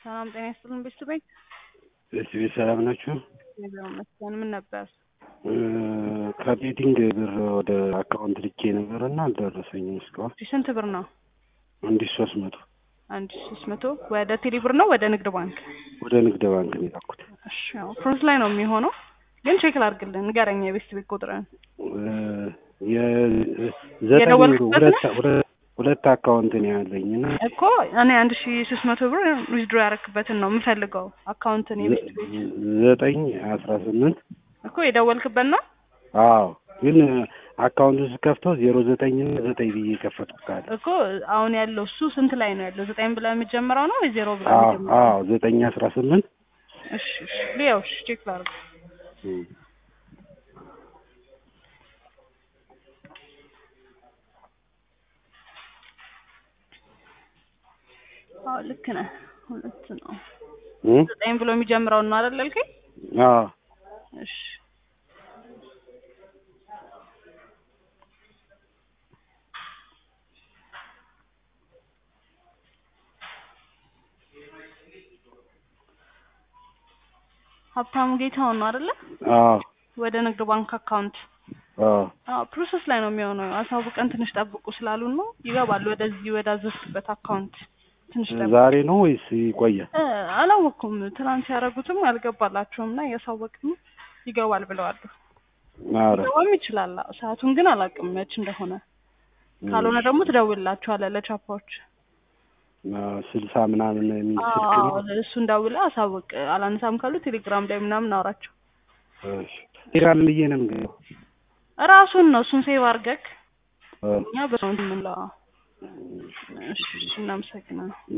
ሰላም ጤና ይስጥልን ቤተሰቤት እሺ ቤት ሰላም ናችሁ? እግዚአብሔር ይመስገን። ምን ነበር? ከቤቲንግ ብር ወደ አካውንት ልኬ ነበር እና አልደረሰኝም እስካሁን። እሺ፣ ስንት ብር ነው? አንድ ሺህ ሶስት መቶ አንድ ሺህ ሶስት መቶ ወደ ቴሌ ብር ነው ወደ ንግድ ባንክ? ወደ ንግድ ባንክ ነው የላኩት። እሺ፣ ያው ፕሮሰስ ላይ ነው የሚሆነው፣ ግን ቼክ ላድርግልን። ንገረኝ የቤት ቤት ቁጥርን። የዘጠኝ የደወልክበት ሁለት ሁለት ሁለት አካውንት ነው ያለኝ እና እኮ እኔ አንድ ሺህ ሶስት መቶ ብር ዊዝድሮ ያረክበትን ነው የምፈልገው አካውንትን የቤት ቤት ዘጠኝ አስራ ስምንት እኮ የደወልክበት ነው። አዎ ግን አካውንቱ ስከፍተው ዜሮ ዘጠኝ እና ዘጠኝ ብዬ የከፈትኩት ካለ እኮ አሁን ያለው እሱ ስንት ላይ ነው ያለው? ዘጠኝ ብለህ የሚጀምረው ነው ወይ ዜሮ ብለህ አዎ የሚጀምረው? አዎ ዘጠኝ አስራ ስምንት እሺ እሺ ሊያው እሺ ቼክ ላድርግ። አዎ ልክ ነህ። ሁለት ነው ዘጠኝ ብሎ የሚጀምረው ነው አይደል ያልከኝ? አዎ እሺ ሀብታሙ ጌታውን ነው አይደለ? አዎ ወደ ንግድ ባንክ አካውንት አዎ አዎ ፕሮሰስ ላይ ነው የሚሆነው። አሳውቀን ትንሽ ጠብቁ ስላሉን ነው ይገባል። ወደዚህ ወደ አዘዝክበት አካውንት ትንሽ ጠብቁ። ዛሬ ነው ወይስ ይቆያል? እ አላወቅኩም። ትናንት ያደረጉትም አልገባላቸውም እና እያሳወቅን ይገባል ብለዋል። ኧረ ሊገባም ይችላል። አዎ፣ ሰዓቱን ግን አላውቅም መች እንደሆነ። ካልሆነ ደግሞ ትደውልላቸዋለህ ለቻፓዎች። አዎ፣ ስልሳ ምናምን የሚል ስልክ አዎ ነው። እሱን ደውለህ አሳውቅ። አላነሳም ካሉ ቴሌግራም ላይ ምናምን አውራቸው። እሺ ቴሌግራም ብዬ ነው የምገባው። ራሱን ነው እሱን ሴቭ አድርገህ አዎ። እኛ በሰው እንትን የምንለው። እሺ እናመሰግናለን።